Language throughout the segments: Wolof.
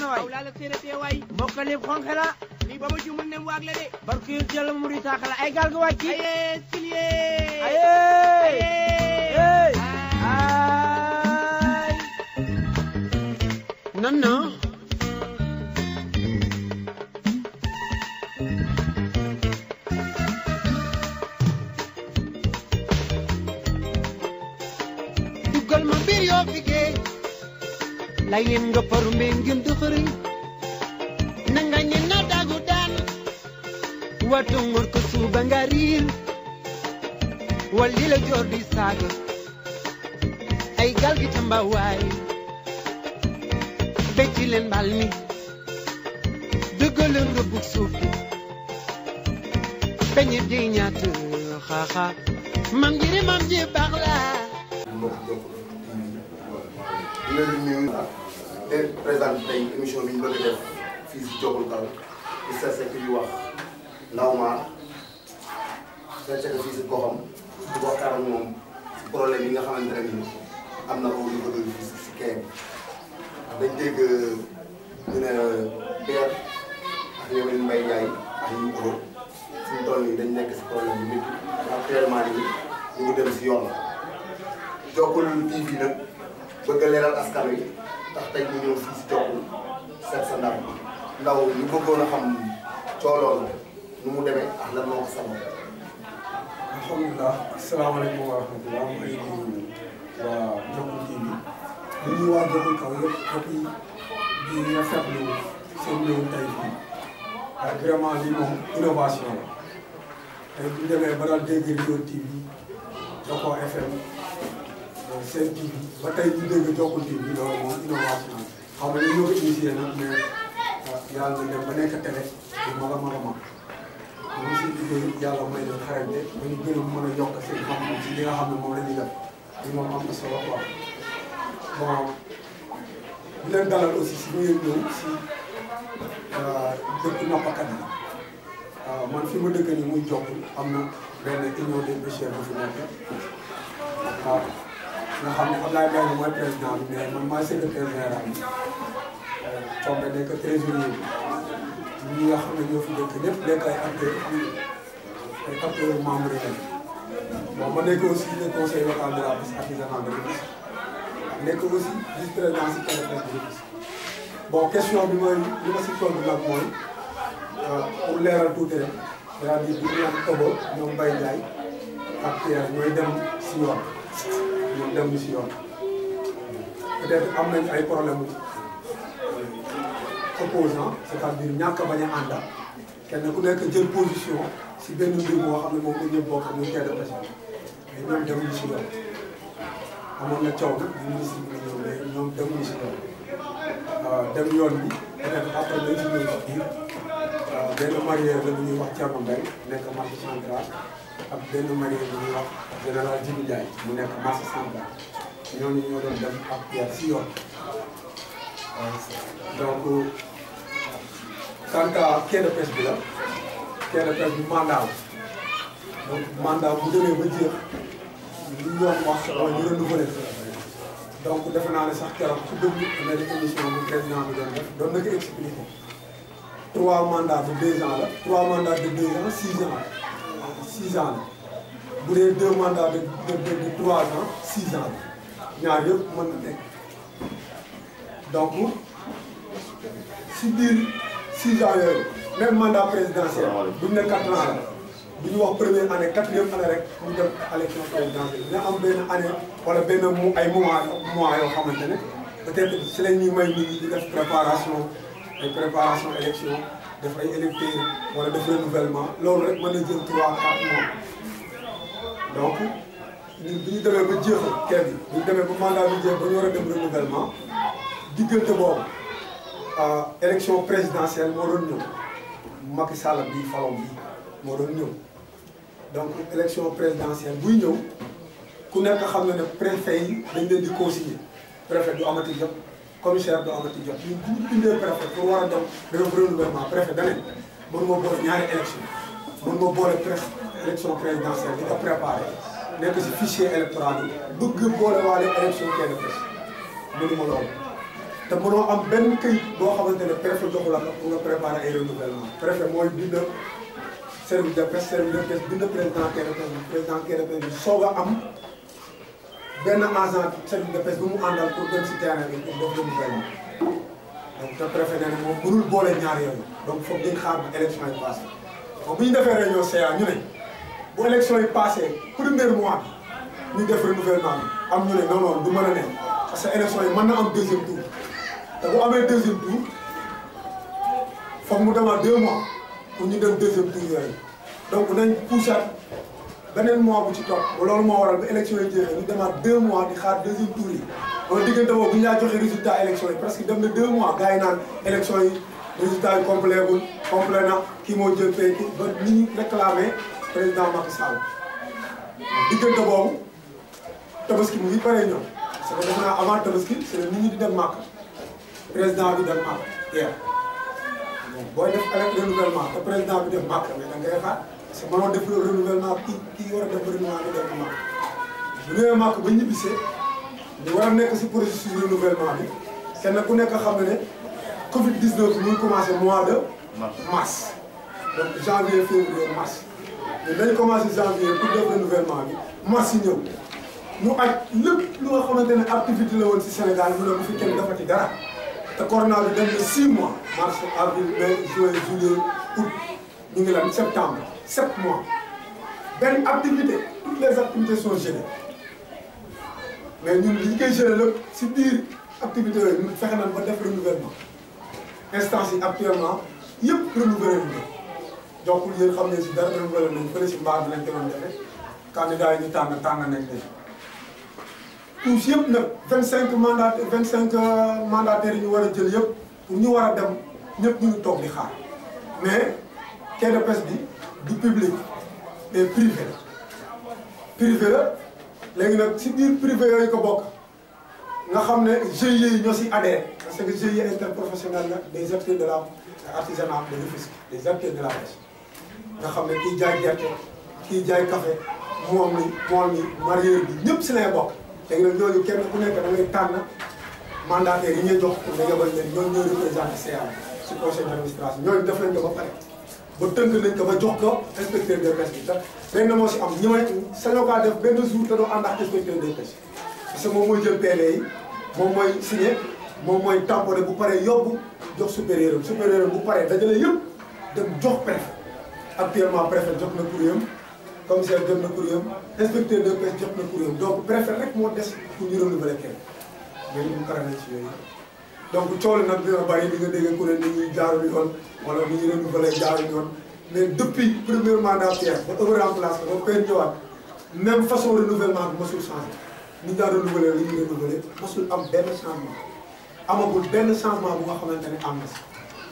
waay aw laa la séeréer waay mbokkali xonxe la lii ba ma ci mën ne waag la de barke yu jël mu di taakala ay gaal ga wàcci aye silie aye Aye. ay non non duggal ma mbir yoo fi géej lay leen nga paru mbee ngeen dëxëriñ na nga ñe na dagu daan wato ngor ko suuba nga riir walli la joor di saaga ay gal gi tamba waay becci leen mbal mi dëggaleen rëbbug suuf gi peñe di ñaat xaaxa mam jiri mam ji baax laa mbokk Jokalante di leen di nuyu leen présenté tey émission bi ñu bëgg a def fii si Jokalante di seet ki di wax ndaw maar seet ko fii si goxam di waxtaan ak moom si problème yi nga xamante ne nii am na ko ñu ko doon fii si kee dañ dégg ñu ne Pierre ak ñoom Mbaye Ndiaye ak ñu ko fi mu toll nii dañ nekk si problème bi métti actuellement nii ñu ngi dem si yoon. Jokkul TV nag bëgg a leeral askan wi tax tey ñu ñëw fii si Jokkul seet sa ndaw ndaw ñu bëggoon a xam cooloon nu mu demee ak lan moo ko sabab. alhamdulilah asalaamaaleykum wa rahmatulah maa ngi nuyu waa Jokkul TV di nuyu waa Jokkul kaw yëpp et puis di rafetlu seen ñëw tey fii waaye vraiment lii moom innovation la tey bu ñu demee ba daal dégg Rio TV Jokkoo FM Sen TV ba tey ñu dégg Jokkul TV loolu moom innovation la xam nga ñoo ko initié nag mais yàlla na dem ba nekk télé bu mag a mag a mag ñu si liggéey yàlla may leen xarañte ba ñu gën a mën a yokk seen xam-xam ci li nga xam ne moom la ñuy def li moom am na solo quoi bon di leen dalal aussi si ngeen ñëw si dëkk nappkat yi man fi ma dëkk nii muy Jokkul am na benn union des pêcheurs bu fi nekk waaw nga xam ne Ablaye Mbengue mooy président bi mais man maay secrétaire général bi tombé nekk trésorier bi ñi nga xam ne ñoo fi dëkk ñëpp nekk ay acteurs ay acteurs membres yi bon ma nekk aussi le conseil local de la pêche artisanale de Rufisque nekk aussi vice président si CREPES de Rufisque bon question bi mooy li ma si tontu nag mooy pour leeral tuuti rek c'est-à-dire bu ñu naan Togo ñoom Mbaye Ndiaye ak Pierre ñooy dem si yoon ñoom dem si yoon peut-être am nañ ay problème opposant c'est-à-dire ñàkk a bañ a ànda kenn ku nekk jël position si benn mbir moo xam ne moom la ñëpp bokk muy quai de pêche mais ñoom demuñu si yoon amoon na coow nag ministre bi ñëw mais ñoom demuñu si yoon dem yoon bi peut-être après dañ si ñëw si biir benn mareyeur la bu ñuy wax Thierno Mbaye nekk marché central ak benn mareyeur bu ñuy wax général Djibi Ndiaye mu nekk marché central ñooñu ñoo doon dem ak Pierre si yoon donc quant à quai de pêche bi la quai de pêche bi mandat la donc mandat bu demee ba jeex li yoon wax mooy ñu renouveler donc defe naa ne sax keroog su déglu am na émission bu président bi doon def doon na ko expliqué trois mandats de deux ans la trois mandats de deux ans six ans six ans la bu dee deux mandats de de de trois ans six ans la ñaar yëpp mën na nekk donc si biir six ans yooyu même mandat présidentiel buñ ne quatre ans la bu ñu wax première année quatrième année rek ñu dem élection présidentielle dina am benn année wala benn mu ay mois mois yoo xamante ne peut-être si la ñuy may nit ñi di def préparation ay préparation élection def ay électeurs wala def renouvellement loolu rek mën na jël trois quatre mois donc ñun bi ñu demee ba jeexal kenn bi ñu demee ba mandat bi jeex ba ñu war a dem renouvellement diggante boobu élection présidentielle moo doon ñëw Macky Sall bii falom bii moo doon ñëw donc élection présidentielle buy ñëw ku nekk xam na ne préfet yi dañ leen di consigner préfet du amati jot commissaire du amati jot ñun bu ñu bindee préfet pour war a dem def renouvellement préfet da ne mën nga boole ñaari élection mën nga boole pré élection présidentielle di ko préparé nekk si fichier électoral bi bëgg boole waale élection quai de pêche mënuma loolu te mënoo am benn këyit boo xamante ne préfet joxu la ko pour nga préparer ay renouvellement préfet mooy bind service de presse service de presse bind président KDPS bi président KDPS bi soog a am benn agent service de presse bu mu àndal pour dem si terrain bi pour def renouvellement donc te préfet nee na moom mënul boole ñaar yooyu donc foog dañ xaar ba élection yi passé donc bu ñu defee réunion CA ñu ne bu élection yi passé premier mois bi ñu def renouvellement bi am ñu ne non non du mën a ne parce que élection yi mën na am deuxième tour te bu amee deuxième tour foog mu demaat deux mois pour ñu dem deuxième tour yooyu donc nañ poussaat beneen mois bu ci topp loolu moo waral ba élection yi jeexee ñu demaat deux mois di xaar deuxième tour yi loolu diggante boobu bu ñu laa joxee résultat élection yi presque dem na deux mois gars yi naan élection yi résultat yi complet gul complet na kii moo jël pay ki ba ni ñu réclamé président Macky Sall diggante boobu tabaski mu ngi pare ñëw parce que defe naa avant tabaski c'est nit ñi di dem màkk président bi dem màkk hier bon booy def avec renouvellement te président bi dem màkk mais da ngay xaar parce que mënoo def renouvellement ki ki war a def renouvellement bi dem màkk bu ñëwee màkk ba ñibbisee ñu war a nekk si processus renouvellement bi kenn ku nekk xam ne ne Covid 19 bi mu ngi commencé mois de mars donc janvier février mars mais dañ commencé janvier pour def renouvellement bi mars yi ñëw ñu aj lépp lu nga xamante ne activité la woon si Sénégal mu ne bu fi kenn defati dara te corona bi dem na 6 mois mars avril mai juin juillet août ñu ngi lan septembre 7 mois benn activité toutes les activités sont gelées mais ñun li ñu koy gelé lépp si biir activité yooyu ñun fexe nañ ba def renouvellement instance yi actuellement yëpp renouvelé nañ donc yéen xam ne si dara renouvelé nañ fële si mbaar bi lañ ko doon defee candidat yi ñu tànn tànn nañ leen tous yëpp nag vingt cinq mandat vingt cinq mandataires yi ñu war a jël yëpp pour ñu war a dem ñëpp ñu ngi toog di xaar mais quai de pêche bi du public mais privé la privé la léegi nag si biir privé yooyu ko bokk nga xam ne GIE yi ñoo si adhéré parce que GIE interprofessionnel la des acteurs de la artisanat de Rufisque des acteurs de la pêche nga xam ne kii jaay gerte kii jaay café moom mi moom mi mareyeur bi ñëpp si lay bokk léegi nag ñooñu kenn ku nekk da ngay tànn mandataires yi ñuy jox pour nga yebal leen ñooñu ñooy représenté CA si conseil d' administration ñooñu def nañ ko ba pare ba tënk nañ ko ba jox ko inspecteur des pêches bi sax benn moo si am ñi may sañoo kaa def benn jour te doo ànd ak inspecteur des pêches parce que moom mooy jël PV yi moom mooy signé moom mooy tamponné bu paree yóbbu jox supérieur am supérieur am bu paree dajale yëpp dem jox préfet actuellement préfet jox na courrier am commissaire jot na courrier am inspecteur des pêches jox na courrier am donc préfet rek moo des pour ñu renouveler kenn mais ñu pare nañ si yooyu donc coow li nag dina bari di nga dégg ku ne ni ñuy jaarul yoon wala ni ñuy renouveler jaarul yoon mais depuis premier mandataire ba heure en place ba père ñëwaat même façon renouvellement bi mosul changé ni ñu daan renouveler li ñuy renouveler mosul am benn changement amagul benn changement bu nga xamante ne am na si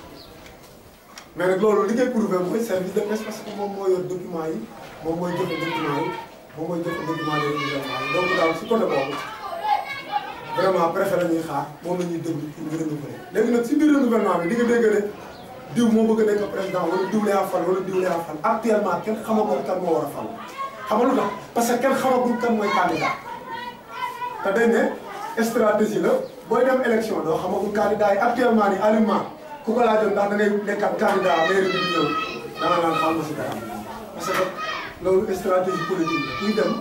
mais nag loolu li ngay prouvé mooy service de pêche parce que moom moo yor document yi moom mooy jëfe document yi moom mooy jëfe document de renouvellement yi donc daal si côté boobu vraiment préfet la ñuy xaar moom la ñuy déglu pour ñu renouveler léegi nag si biir renouvellement bi di nga dégg ne diw moo bëgg a nekk président wala diw lay fal wala diw lay fal actuellement kenn xamagul kan moo war a fal xam nga lu tax parce que kenn xamagul kan mooy candidat te dañ ne stratégie la booy dem élection doo xamagul candidat yi actuellement ni alimement ku ko laajoon ndax da ngay nekkat candidat mairie bi di ñëw dana naan xam ma si dara parce que loolu stratégie politique la kuy dem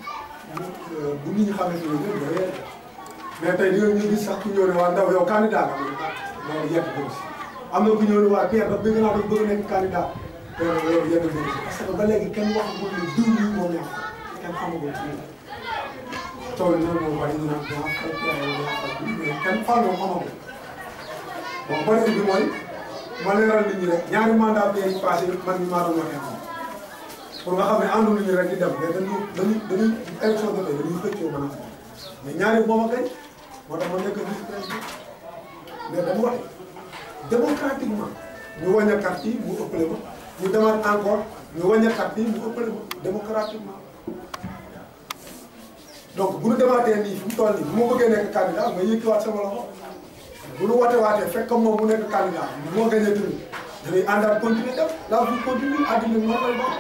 bu nit ñi xamee si loolu yëpp doo yegg mais tey di nga ñu gis sax ku ñëw ne waa ndaw yow candidat la loolu yegg ko si am na ku ñëw ne waa Pierre daf bëgg naa daf bëgg nekk candidat te loolu yegg ko si parce que ba léegi kenn waxagul ne diw yi moo neex kenn xamagul ci tool yi noonu moo bari ñu naan daa fal Pierre wala daa fal mais kenn fal moom xamagul bon bëri bi mooy ma leeral nit ñi rek ñaari mandat yi passé man mi maa doon waxee moom pour nga xam ne àndu nit ñi rek di dem mais dañuy dañuy dañuy élection jotee dañuy xëccoo mën a mais ñaari moom a gañ moo tax ma nekk vice président mais dama wax démocratiquement ñu wàññi carte yi mu ëppale ma ñu demaat encore ñu wàññi carte yi mu ëppale ma démocratiquement donc bu ñu demaatee nii fi mu toll nii bu ma bëggee nekk candidat nga yëkkiwaat sama loxo bu ñu wootee waatee fekk comme moom mu nekk candidat moo gagné tamit dañuy àndaat continuer def la vie continue àddina bi noonu lay doon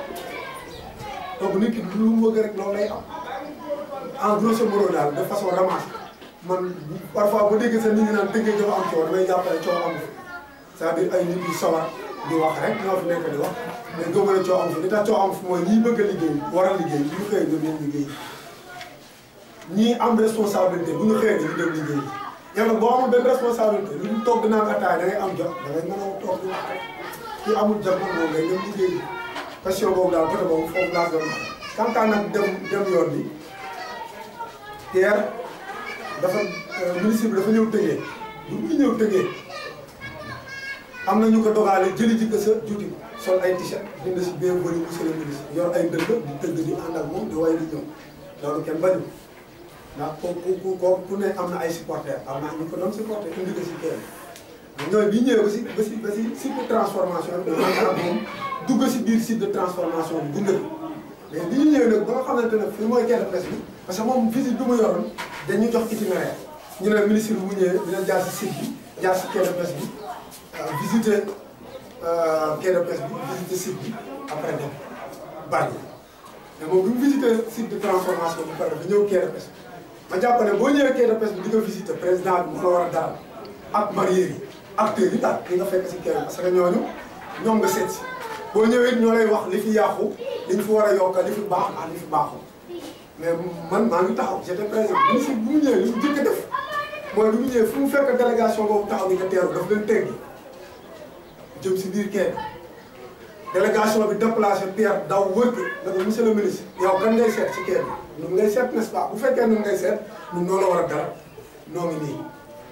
donc nit ki lu mu bëgg rek loolu lay am en grosso modo daal de façon ramasse man parfois bu déggee sax nit ñi naan dëggee dafa am coow damay jàppale coow am fi c'est-à-dire ay nit yu sawar di wax rek ñoo fi nekk di wax mais gëm na coow am fi li tax coow am fi mooy ñiy bëgg a liggéey war a liggéey bu ñu xëyee ñoom ñoom liggéey ñii am responsabilité bu ñu xëyee dañu dem liggéey yow nag boo amul benn responsabilité lu ñu toog di naan ataaya da ngay am jot da ngay mën a toog di wax rek kii amul jot nag moom ngay dem liggéey question boobu daal côté boobu foofu laa doon wax kantaan nag dem dem yoon bi Pierre dafa ministre bi dafa ñëw tëgee bu muy ñëw tëgee am na ñu ko dogaale jëli ji ko sa juuti ko sol ay t-shirt bind si bienvenue monsieur le ministre yor ay dëgg di tëgg di ànd ak moom di way di ñëw loolu kenn bañu ndax ku ku ku ku ne am na ay supporters am na ñu ko doon supporter indi ko si kër ñooy bi ñëwee ba si ba si ba si site de transformation bi dafa ak moom dugg si biir site de transformation bi gunge ko mais bi ñu ñëwee nag ba nga xamante ne fii mooy quai de presse bi parce que moom visite bi mu yoroon dañuy jox itinéraire ñu ne ministre bi mu ñëwee dina jaar si site bi jaar si quai de presse bi visiter quai de presse bi visiter site bi après dem bari mais moom bi mu visiter site de transformation bi pare ba ñëw quai de presse bi ma jàpp ne boo ñëwee quai de presse bi di nga visiter président bi mu la war a dalal ak mariés yi acteurs yi daal li nga fekk si quai bi parce que ñooñu ñoom nga seet si boo ñëwee ñoo lay wax li fi yàqu li ñu fi war a yokk li fi baax ak li fi baaxul mais man maa ngi taxaw j'étais présent ministre bu mu ñëwee li mu jëkk a def mooy li mu ñëwee fu mu fekk délégation boobu taxaw ni nga teeru daf leen teggi jëm si biir quai délégation bi déplacé Pierre daw wër ko ne ko monsieur le ministre yow kan ngay seet si quai bi ñun ngay seet n'est-ce pas bu fekkee ñun ngay seet ñun noo la war a dara noo ngi nii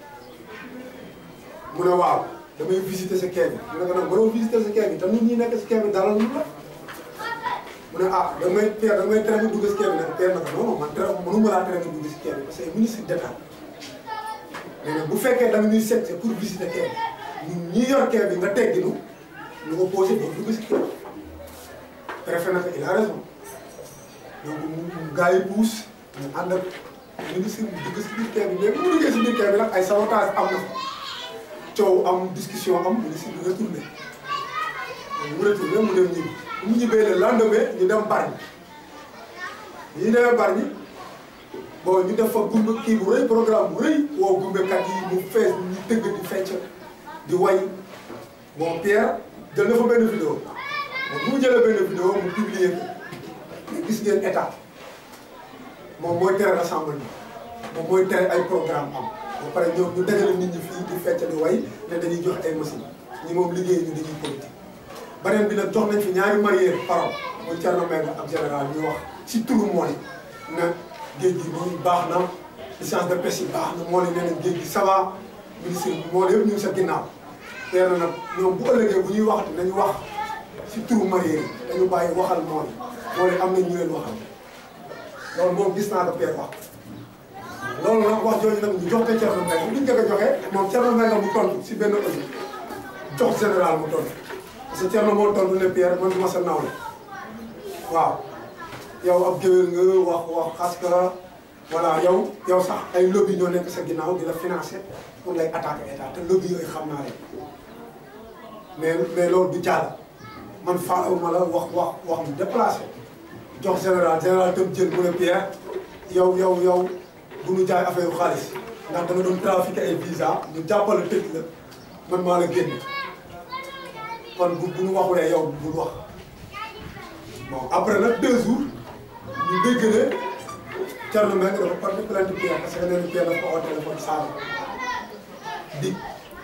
mu ne waaw damay visiter sa quai bi mu ne ko nag mënoo visiter sa quai bi te nit ñi nekk si quai bi dalal ñu la mu ne ah damay Pierre damay tere nga dugg si quai bi nag Pierre na ko non non man tere mënuma laa tere nga dugg si quai bi parce que ministre d'état mais nag bu fekkee da nga ñuy seet pour visiter quai bi ñun ñi yor quai bi nga tegginu ñu ko posé doo dugg si quai préfet na ko il a raison donc mu gars yi pousse ñu ànd ak ministre bi dugg si biir quai bi mais bu mu duggee si biir quai bi nag ay sabotage am na fa coow am discussion am ministre bi retourné mu retourné mu dem ñibbi bu mu ñibbee le lendemain ñu dem Bargny bi ñu demee Bargny bon ñu def fa gumbe kii bu rëy programme bu rëy woo gumbekat yi mu fees ñu tëgg di fecc di way bon Pierre jël na fa benn vidéo bon bu mu jëlee benn vidéo mu publier ko gis ngeen état moom mooy tere rassemblement moom mooy tere ay programme am ba pare ñoom ñu dajale nit ñi fii di fecc di way ne dañuy joxe ay machine ñi moom liggéey ñu dañuy politique beneen bi nag jox nañ fi ñaari marié parole muy Thierno Mbengue ak général ñu wax si turu mool na géej gi nii baax na licence de pêche yi baax na mool yi nee nañ géej gi ça va ministre bi mool yëpp ñu ngi sa ginnaaw teer na nag ñoom bu ëllëgee bu ñuy waxati nañu wax si turu marié yi dañu bàyyi waxal mool yi mool yi am nañ ñu leen waxal loolu moom gis naa ko Pierre wax loolu nag wax jooju nag ñu jox ko Thierno Mbengue bu ñu njëkk a joxee moom Thierno Mbengue mu tontu si benn audio jox général mu tontu parce que Thierno moo tontu ne Pierre man du ma sa nawle waaw yow ab géwél nga wax wax xas ka voilà yow yow sax ay lobby ñoo nekk sa ginnaaw di la financer pour lay attaquer état te lobby yooyu xam naa leen mais mais loolu du jàll man faaw ma la wax wax wax mu déplacé jox général général tam jël mu ne Pierre yow yow yow bu ñu jaay affaire yu xaalis ndax da nga doon trafiqué ay visa ñu jàppale tëj la man maa la génne kon bu bu ñu waxulee yow bul wax bon après nag deux jours ñu dégg ne Thierno Mbengue dafa porté plainte Pierre parce que nee na Pierre dafa ko oo téléphone saaga dig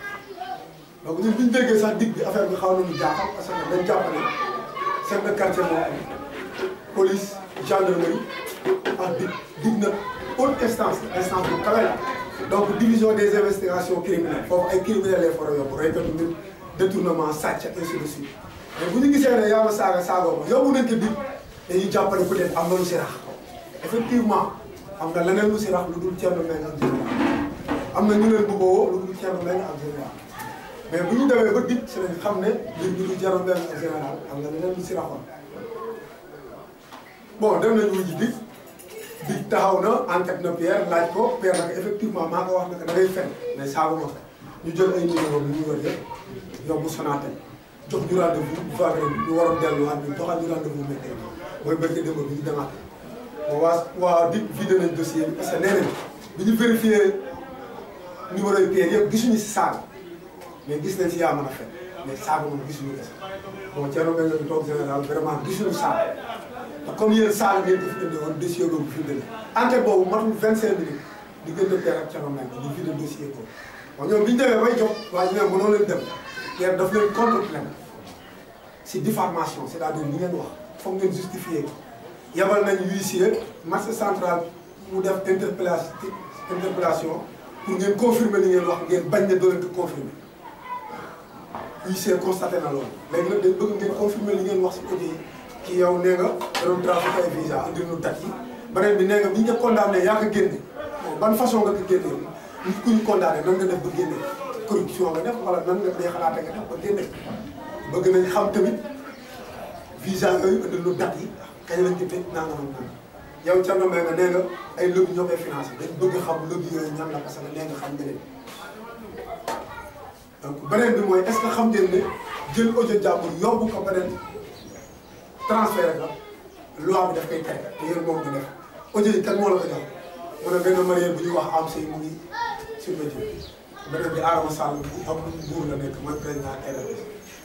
donc ñun bi ñu déggee sax dig bi affaire bi xaw nañu jaaxal parce que dañ jàpp ne chef de quartier moo am police gendarmerie ak dig dig nag haute instance instance bu kawe la donc division des investigations criminelles foofu ay criminels lay fara yóbbu reykatu nit détournement sàcc ainsi de suite mais bu ñu gisee ne yaa ma saaga saagoo ma yóbbu nañ ko dig dañuy jàppale peut être am na lu si rax effectivement am na leneen lu si rax lu dul Thierno Mbengue ak général am na ñu leen bëggoo lu dul Thierno Mbengue ak général mais bu ñu demee ba dig si lañ xam ne mbir bi du Thierno Mbengue ak général am na leneen lu si raxoon bon dem nañu wuji dig dig taxaw na enquête na Pierre laaj ko Pierre nag effectivement maa ko wax nag da ngay fen mais saagu ma ko ñu jël ay numéro bi ñu yor yëpp yóbbu Sonatel jox ñu rendez-vous vendredi ñu waroon delluwaat ñu joxaat ñu rendez-vous mercredi mooy barke démb bi ñu demaat bon waa waa dig vidé nañ dossier bi parce que nee nañ bi ñu vérifié numéro yi pierre yëpp gisuñu si saaga mais gis nañ si yaa mën a fen mais saaga moom gisuñu ko si bon Thierno Mbengue bi toog général vraiment gisuñu saaga te comme yéen saaga ngeen ko fi indi woon dossier boobu fi mu ne enquête boobu matul 25 minutes diggante Pierre ak Thierno Mbengue ñu vidé dossier boobu bon ñoom bi ñu demee bay jox waaye ñu ne mënoo leen dem Pierre daf leen contre plainte si diffamation c'est-à-dire li ngeen wax foog ngeen justifier ko yebal nañ huissier marché central mu def interpellation interpellation pour ngeen confirmer li ngeen wax ngeen bañ ne doo leen ko confirmer huissier constaté na loolu léegi nag dañ bëgg ngeen confirmer li ngeen wax si audio yi ki yow nee nga da doon trafic ay visa andi nu date yi beneen bi nee nga bi ñu ko condamné yaa ko génne ban façon nga ko génne nit ku ñu condamné nan nga def ba génne corruption nga def wala nan nga day xalaate nga def ba génne bëgg nañ xam tamit visa yooyu indi nu date yi kañ lañ ko tëj nanga nam nanga yow Thierno Mbengue nee nga ay lobby ñoo koy financé dañ bëgg xam lobby yooyu ñan la parce que nee nga xam nga leen donc beneen bi mooy est-ce que xam ngeen ne jël audio jàmbur yóbbu ko beneen transféré ko loi bi daf koy tere te yéen moom ko def audio yi kan moo la ko jox mu ne benn marié bu ñuy wax am say mu ngi sur métier beneen bi Adama Sall bu am buur la nekk mooy président RDS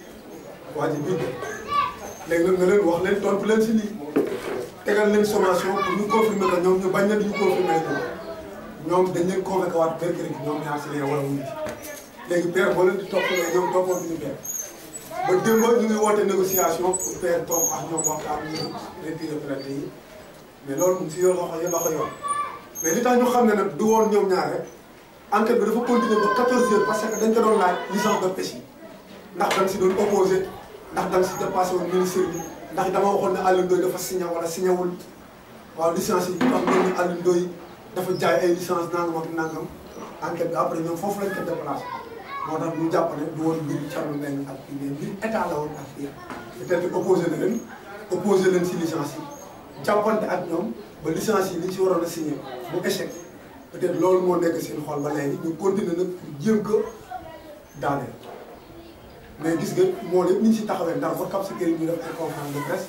waa ji bind léegi nag nga leen wax leen tontu leen si lii tegal leen sommation pour ñu confirmer ko ñoom ñu bañ na ñu confirmer ko ñoom dañ leen convoqué waat mercredi ñoom ñaar si leen war a wuyu léegi père boo leen di toppaloo ñoom toppoo ñu père ba démb ñu ngi woote négociation pour père toog ak ñoom waxtaan ñu retiré plainte yi mais loolu mu si yoon loxo yo loxo yoon mais li tax ñu xam ne nag du woon ñoom ñaar rek enquête bi dafa continuer ba 14 heures parce que dañ ko doon laaj licence de pêche yi ndax dañ si doon opposé ndax dañ si dépassé woon ministère bi ndax dama waxoon ne Alioune Ndoye dafa signé wala signé wul waaw licence yi tax ngeen ne Alioune Ndoye dafa jaay ay licence nangam ak nangam enquête bi après ñoom foofu lañ ko déplacé moo tax ñu jàpp ne du woon mbiru Thierno Mbengue ak kii mais mbiru état la woon ak kii peut-être opposé na leen opposé leen si licence yi jàppante ak ñoom ba licence yi li ñu si waroon a signé mu échec peut-être loolu moo nekk seen xol ba léegi ñu continuer nag pour jéem ko daaneel mais gis nga moo lépp ñu ngi si taxawee ndax ba Cap Skirring ñu def ay conférence de presse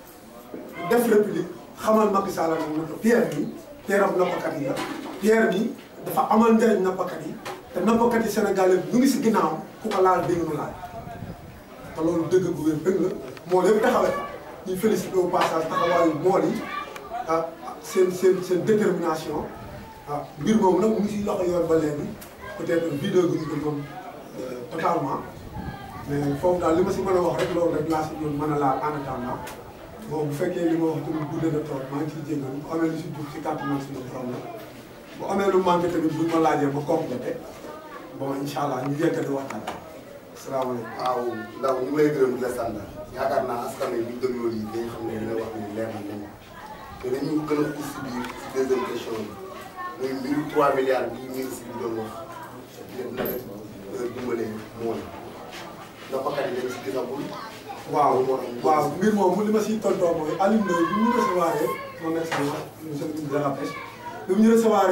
def république xamal Macky Sall nag ne ko Pierre bi Pierre am nappkat yi la Pierre bi dafa amal njëriñ nappkat yi te nappkat yi Sénégal ñu ngi si ginnaawam ku ko laal dégg nu laal te loolu dëgg bu wér dëgg la moo lépp taxawee ñu félicité au passage taxawaayu mool yi ah seen seen seen détermination ah mbir moomu nag mu ngi si loxo yoon ba léegi peut-être vidéo bi ñu ko moom totalement mais foofu daal li ma si mën a wax rek loolu rek laa si doon mën a laal en attendant bon bu fekkee li ma wax tamit guddee na trop maa ngi ciy jégalu bu amee lu si dugg si kàttan man suñu problème bu amee lu manqué tamit buñ ma laajee ma complété bon incha allah ñu yeggati waxtaan asalaamaaleykum. waaw ndaw ñu ngi lay gërëm di la sant yaakaar naa askan wi bu ñu dégloo lii dañ xam ne li nga wax ni leer na nañu te dañu gën a xuus si biir si deuxième question bi muy mbiru 3 milliards bii ministre bi doon wax lépp na def dimbale mool nappkat yi dañ si gisagul. waaw waaw mbir moom li ma siy tontoo mooy Alioune Ndoye bi ñu recevoir mon excellence monsieur le ministre de la pêche bi mu ñu recevoir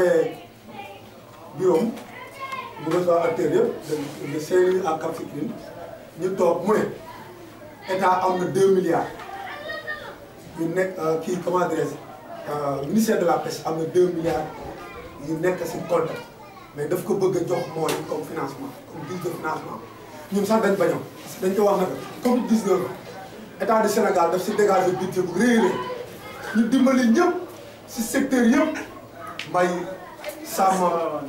bureau mu recevoir acteurs yëpp de Saint-Louis à Cap Skirring ñu toog mu ne état am na 2 milliards yu nekk kii comment dirais-je ministère de la pêche am na 2 milliards yu nekk si compte mais daf ko bëgg a jox mooy comme financement comme guise de financement ñun sax dañ bañoon parce que dañ ko wax nag Covid 19 état du Sénégal daf si dégager budget bu rëy rëy ñu dimbali ñëpp si secteur yëpp mbay sàmm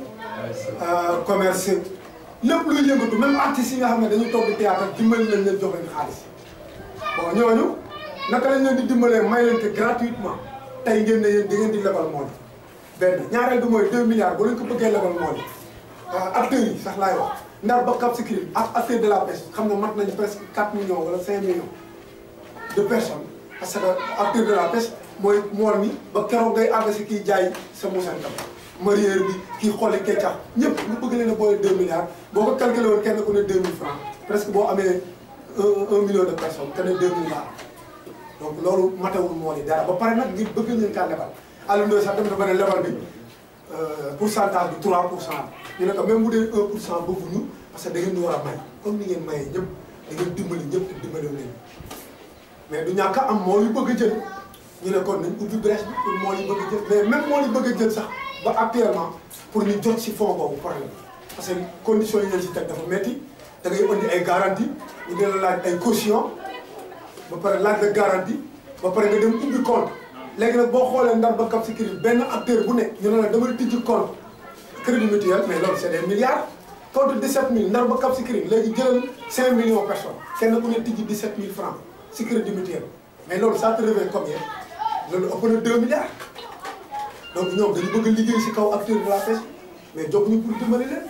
commerce lépp luy yëngatu même artistes yi nga xam ne dañuy toog di théâtre dimbali nañ leen jox leen xaalis bon ñooñu naka lañ leen di dimbalee may leen te gratuitement tey ngeen ne yéen da ngeen di lebal mool benn ñaareel bi mooy 2 milliards bu leen ko bëggee lebal mool acteurs yi sax laay wax ndax ba Cap Skirring ak acteurs de la pêche xam nga mat nañu presque 4 millions wala 5 millions de personnes parce que acteur de la pêche mooy mool mi ba keroog ngay àgg si kii jaay sa musantam mareyeur bi kii xooli keccax ñëpp ñu bëgg leen a boole 2 milliards boo ko calculé woon kenn ku ne 2000 francs presque boo amee un un million de personnes te ne 2000 francs donc loolu matewul mool yi dara ba pare nag ngir bëgg leen kaa lebal Alioune Ndoye sax dem dafa ne lebal bi pourcentage bi 3 pour cent ñu ne ko même bu dee 1 pour cent bëgguñu parce que da ngeen di war a may comme ni ngeen mayee ñëpp da ngeen dimbali ñëpp te dimbali leen mais du ñàkk a am mool yu bëgg a jël ñu ne kon nañ ubbi brèche bi pour mool yi bëgg a jël mais même mool yi bëgg a jël sax ba actuellement pour ñu jot si fonds boobu problème parce que conditions yi leen si teg dafa métti da ngay indi ay garantie ñu dina laaj ay caution ba pare laaj la garantie ba pare nga dem ubbi compte léegi nag boo xoolee ndar ba Cap Skirring benn acteur bu nekk ñu ne la demal tijji compte crédit mutuel mais loolu c' est des milliards compte 17000 ndar ba Cap Skirring léegi jëlal 5 millions personnes kenn ku ne tijji 17000 francs si crédit mutuel mais loolu ça te revient combien loolu ëpp na 2 milliards donc ñoom dañu bëgg a liggéey si kaw acteur de la pêche mais jóg ñu pour dimbali leen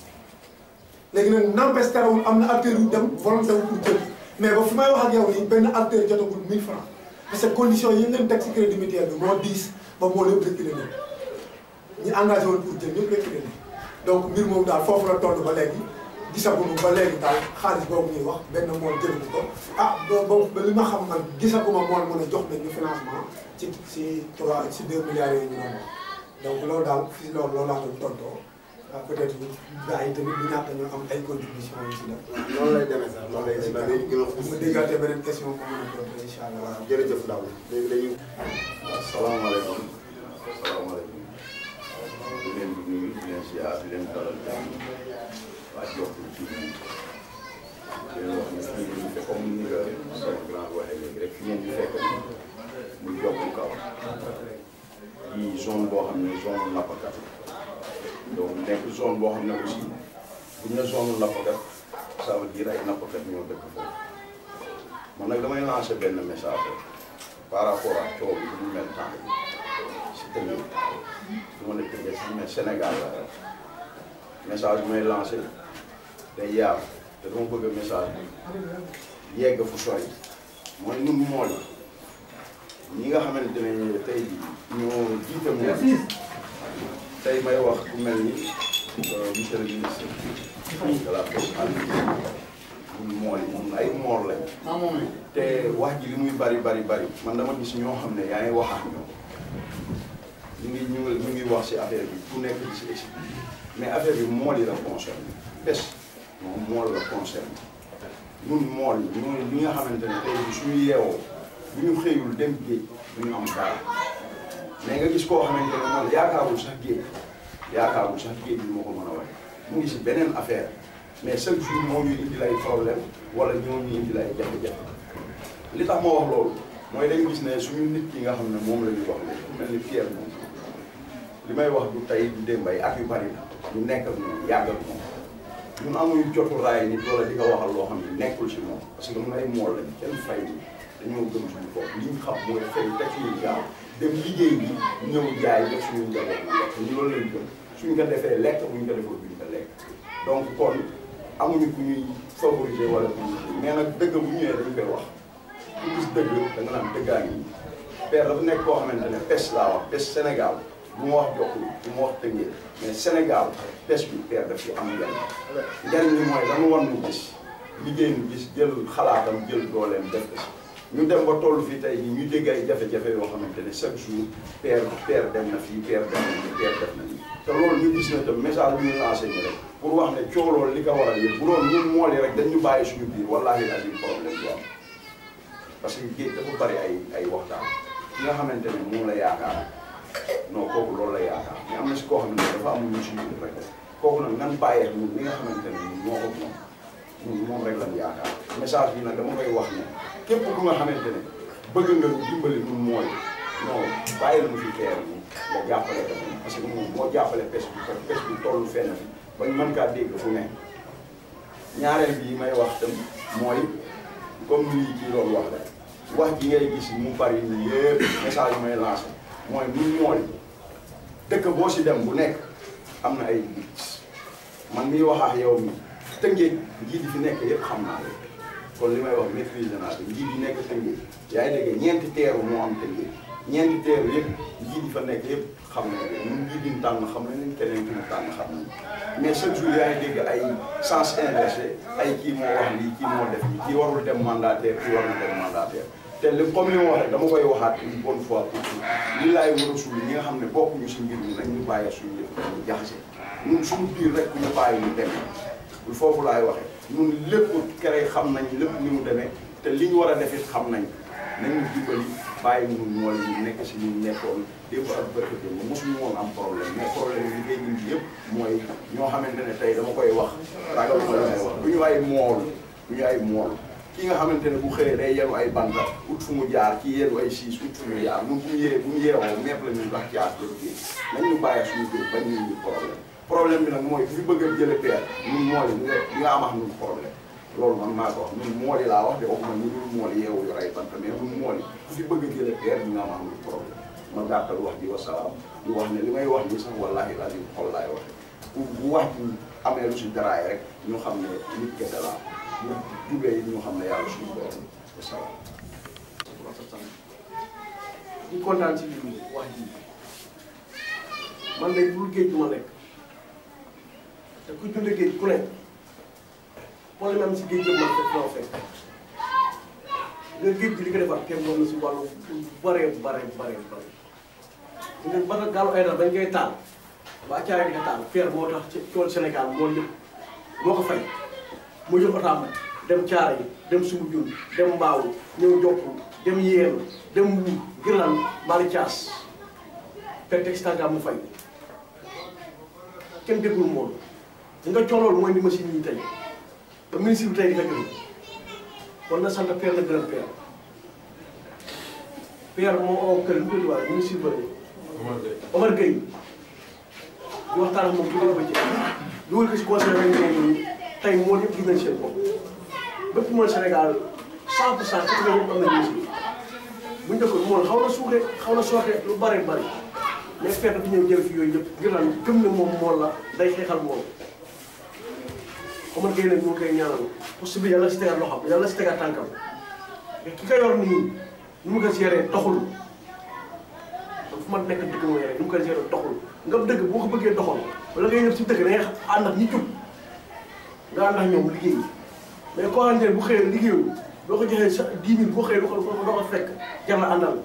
léegi nag n'empêche terewul am na acteur yu dem volonté wu pour jël mais ba fi may wax ak yow nii benn acteur jotagul 1000 francs parce que condition yi ngeen teg si crédit mutuel bi moo diis ba moo lépp reculé leen ñi engagé woon pour jël ñëpp reculé leen donc mbir moom daal foofu la toll ba léegi gisaguñu ba léegi daal xaalis boobu ñuy wax benn mool jëluñu ko ah ba ba li ma xam man gisaguma mool mën a jox nañu financement ci si trois si deux milliards yooyu ñu doon wax donc loolu daal fii loolu loolu laa doon tontoo ah peut-être gars yi tamit du ñàkk ñu am ay contributions yu si def. noonu lay demee sax noonu lay demee dañuy gën a bu ma déggaatee beneen question moom la ñu doon incha allah. waaw jërëjëf Ndao léegi dañuy. asalaamaaleykum asalaamaaleykum di leen di nuyu di leen ziar di leen dalal jàmm waa Jokkul ci di leen wax ne fii ñu fekk comme ni nga sama grand waxee léegi rek fi ngeen di fekk muy Jokkul kaw di zone boo xam ne zone nappkat donc nekk zone boo xam ne aussi bu ñu ne zone nappkat ça veut dire ay nappkat ñoo dëkk foofu man nag damay lancer benn message par rapport ak coow bi ñu mel temps bi si tënk du ma ne tënkee si mais Sénégal la message bi may lancé day yaatu te dama bëgg message bi yegg fu sori mooy ñun mool yi ñi nga xamante ne tey ñoo jiite mool tey may wax ku mel ni monsieur le ministre de la pêche ñun mool yi moom ay mool lañ te wax ji li muy bari bari bari man dama gis ñoo xam ne yaa ngi wax ak ñoom ñu ngi ñu ngi ñu ngi wax si affaire bi ku nekk di si expliqué mais affaire bi mool yi la concerne pêche moom mool la concerne ñun mool yi ñooy li nga xamante ne tey bi suñu yeewoo bu ñu xëyul dem géej du ñu am dara mais nga gis koo xamante ne moom yaakaarul sax géej yaakaarul sax géej bi moo ko mën a wax mu ngi si beneen affaire mais chaque jour moo ñuy indi lay problème wala ñoo ñuy indi lay jafe-jafe li tax ma wax loolu mooy dañu gis ne suñu nit ki nga xam ne moom la ñuy wax léegi mel ni Pierre moom li may wax du tey du démb ay at yu bari la ñu nekk ak moom yàgg ak moom ñun amuñu jotu raay nit wala di ko waxal loo xam ne nekkul si moom parce que mun ay mool lañ kenn fay ni dañoo gëm suñu bopp li ñu xam mooy fay teg suñu gaaw dem liggéey bi ñëw jaay def suñu njaboot ñu lekk ñu loolu lañ gëm suñ ko defee lekk buñ ko defee duñ ko lekk donc kon amuñu ku ñuy favoriser wala ku ñuy mais nag dëgg bu ñëwee dañ koy wax ku gis dëgg da nga naan dëggaa ngi père dafa nekk koo xamante ne pêche laa wax pêche Sénégal bu ma wax Jokkul bu ma wax Tëngéej mais Sénégal pêche bi père daf fi am njariñ njariñ li mooy dañu wan nu gis liggéey nu gis jël xalaatam jël dooleem def ko si ñu dem ba toll fii tey jii ñu dégg ay jafe-jafe yoo xamante ne chaque jour père père dem na fii père dem na nii père def na nii te loolu ñu gis na tam message bi ñu lancé ñu rek pour wax ne coow loolu li ko waral yëpp bu doon ñun mool yi rek dañ ñu bàyyi suñu biir wallaahi azim problème du am parce que géej dafa bari ay ay waxtaan ki nga xamante ne moom la yaakaar non kooku loolu la yaakaar mais am na si koo xamante ne dafa am ñu si biir rek kooku nag nan bàyyee ñun li nga xamante ne ñun ñoo ko moom ñun moom rek lañ yaakaar message bi nag dama koy wax ne képp ku nga xamante ne bëgg nga dimbali ñun mooy non bàyyi la mu fi teer yi nga jàppale ko moom parce que moom moo jàppale pêche bi parce que pêche bi toll fenn fi bañ mën kaa dégg fu ne ñaareel bi may wax tam mooy comme lii kii loolu wax rek wax ji ngay gis mu bari nii yëpp message yi may lancé mooy ñun mooy dëkk boo si dem bu nekk am na ay nit man miy wax ak yow mi tëngeej njiit yi fi nekk yëpp xam naa leen kon li may wax maîtrise naa ko njiit yi nekk tëngeej yaa ngi dégg ñeenti teeru moo am tëngeej ñeenti teeru yëpp njiit yi fa nekk yëpp xam nañ leen ñun njiit yi ñu tànn xam nañ leen keneen ki ñu tànn xam nañ mais chaque jour yaa ngi dégg ay sens inversé ay kii moo wax lii kii moo def lii kii warul dem mandataire kii warul dem mandataire te li comme li ma wax rek dama koy waxaat une bonne fois pour tout li laay war a suul ñi nga xam ne bokkuñu si mbir mi nañ ñu bàyyi suñu yëf ñu jaxase ñun suñu biir rek ñu bàyyi ñu demee foofu laay waxee ñun lépp kere xam nañ lépp ni mu demee te li ñu war a def it xam nañ nañu dimbali bàyyi ñu mool yi nekk si ñu nekkoon démb ak bërki démb mosuñu woon am problème mais problème yi liggéey ñun yëpp mooy ñoo xamante ne tey dama koy wax ragal ma la may wax du ñu ay mool du ñu ay mool ki nga xamante ne bu xëyee day yenu ay banta ut fu mu jaar ki yenu ay siis ut fu mu jaar ñun bu ñu yee bu ñu yeewoo mepp la ñuy wax ci at jëm kii nañ ñu bàyyi suñu kër bañ ñu ñu problème problème bi nag mooy ku fi bëgg a jële peer ñun mool yi nga nga am ak ñun problème loolu man maa ko wax ñun mool yi laa wax de waxuma ñu dul mool yeewu yor ay banta mais ñun mool yi ku fi bëgg a jële peer ñu nga am ak ñun problème ma gàttal wax ji wasalaam di wax ne li may wax nii sax wallahi laa di xol laay waxe bu bu wax ji amee lu si daraay rek ñu xam ne nit kese laa bu jubee yi ñu xam ne yàlla suñu borom wasalaam di kontaan ci lii wax ji man de bul géej du ma nekk te ku dund géej ku nekk problème am si géej yëpp man fekk naa fekk nga géej gi li ko defar kenn moom la si wàllu bare bare bare bare nga ba nga gaalu ay dara dañ koy taal ba caare di ko taal fer moo tax ci tool Sénégal moo lépp moo ko fay mu jël otaam dem caare yi dem sumu jun dem mbaaw ñëw jokku dem yéen dem mbuur girlan mbaali caas fekk teg si tàngaam mu fay kenn déggul moom li nga coolool mooy di machine yi tey ba ministre bi tey di ko joxe kon na sant Père la gërëm Père Père moo oo kër ñu ko di wax ministre ba Omar Gueye di waxtaan ak moom dugal ko ci dugal ko si conseil réunion yi tey moo yëpp gis nañ seen bopp bépp mooy Sénégal 100 pour cent fekk na ñëpp am na ministre bu ñu defoon moom xaw na suuxee xaw na sooxe lu bari bari mais fekk du ñëw jël fi yooyu yëpp ngir lan gëm ne moom mool la day xeexal moom Omar Gueye nag ñu ngi koy ñaanal poste bi yàlla si tegaat loxoom yàlla si tegaat tànkam mais ki ko yor nii nu mu ko géré doxul fu ma nekk dëgg mooy rek nu mu ko géré doxul nga dëgg boo ko bëggee doxal wala ngay ñëw si dëgg da ngay ànd ak ñi jub nga ànd ak ñoom liggéey mais koo xamante ne bu xëyee liggéeyul boo ko joxee sa 10 000 boo xëyee doo ko doo ko fekk jar na àndal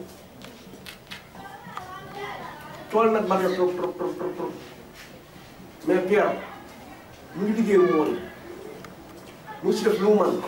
tool nag bari na trop trop trop trop trop mais Pierre mu ngi liggéey mool mu ngi si def lu mu mën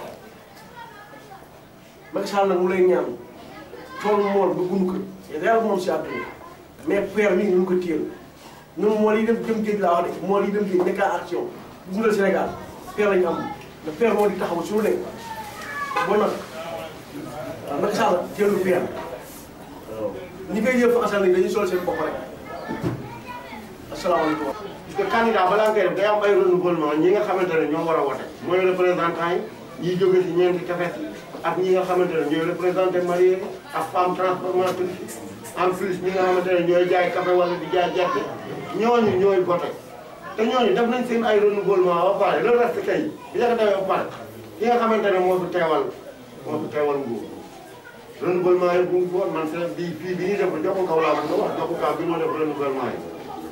Macky Sall nag mu lay ñaan tool mool ba gunu ko yàlla moom si àdduna mais Pierre mii ñu ko téyel ñun mool yi dem jëm géej laa wax de mool yi dem géej nekk en action bu dundal Sénégal Pierre lañu am te Pierre moo di taxaw suñu ne bon nag waaw Macky Sall jëlu Pierre waaw ñi koy yëf asal nañ dañuy sol seen bopp rek asalaamaaleykum. parce que candidat balaa ngay def day am ay renouvellement ñi nga xamante ne ñoo war a wote mooy représentant yi ñiy jóge si ñeenti tefes yi ak ñi nga xamante ne ñooy représenté marié ak femme transformatrice en plus ñi nga xamante ne ñooy jaay café wala di jaay gerte ñooñu ñooy voté te ñooñu def nañ seen ay renouvellement ba pare le reste kay bi nga ko defee ba pare ki nga xamante ne moo fi teewal moo fi teewal nguur renouvellement yi bu ngi fi woon man seen bi fii bi ñuy def joxu kaw laa bëgg a wax joxu kaw bi moo def renouvellement yi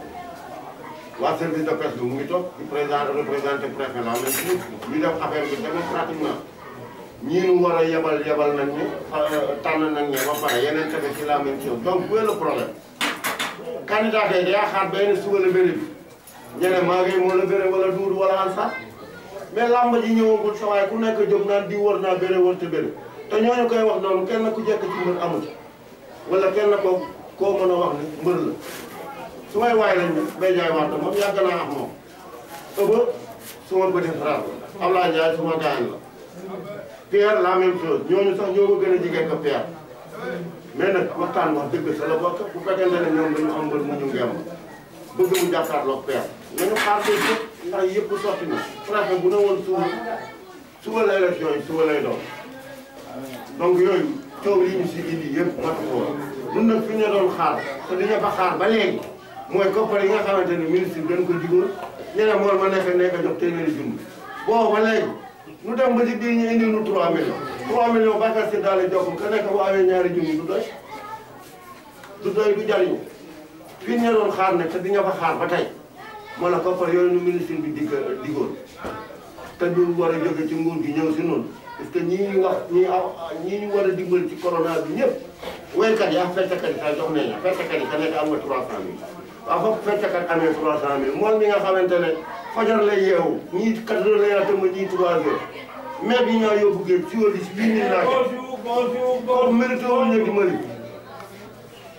waa service de pêche bi mu ngi toog di président représenté préfet la même chose ñu def affaire bi démocratiquement ñii nu war a yebal yebal nañ ñu tànn nañ ñu ba pare yeneen tamit ci la même chose donc où est le problème candidat tey day xaar benn suba la bëri bi ñeneen maa ngi moo la bëre wala duudu wala ansa mais làmb ji ñëwagul sa waaye ku nekk jóg naan di wër naa bëre wër te bëre te ñooñu koy wax noonu kenn ku jekk ci mbër amul wala kenn ko koo mën a wax ne mbër la su may waay lañ ne bay jaay waat moom yàgg naa ak moom ëba su ma bëti frère Ablaye Ndiaye su ma gaañ la Pierre la même chose ñooñu sax ñoo ko gën a jigéen ko Pierre mais nag waxtaan wax dëgg sa la bokk bu fekkente ne ñoom dañu am mbër mu ñu ngeem bëgg mu jàkkaarloog Pierre nañu xaar tey yëpp ndax yëpp sotti na préfet bu ne woon suba suba la élection yi suba lay doon donc yooyu coow yi ñu si indi yëpp matu ko woon ñun nag fi ñu doon xaar te dañu fa xaar ba léegi mooy koppar yi nga xamante ni ministre bi dañ ko digoon ñeneen mool ma nekk nekk jox téeméeri junni boobu ba léegi nu dem ba ci biir ñu indi nu 3 millions 3 millions Bakar si daal di jox ka nekk bu amee ñaari junni du doy du doy du jariñu fii ñu doon xaar ne te di nga fa xaar ba tey moo la koppar yooyu nu ministre bi dig digoon te ñu war a jóge ci nguur gi ñëw si noonu parce que ñii ñu wax ñii aw ñii ñu war a dimbali ci corona bi ñëpp waykat yi ak fecckat yi sax jox nañ la fecckat yi ka nekk am nga 300000 waaw foofu fecckat amee 300000 moom mi nga xamante ne fajar lay yeewu ñii 4 heures lay atama ñii 3 heures mais bi ñoo yóbbu géej si wàllu si bii nii laaj kooku mérité wu ñu dimbali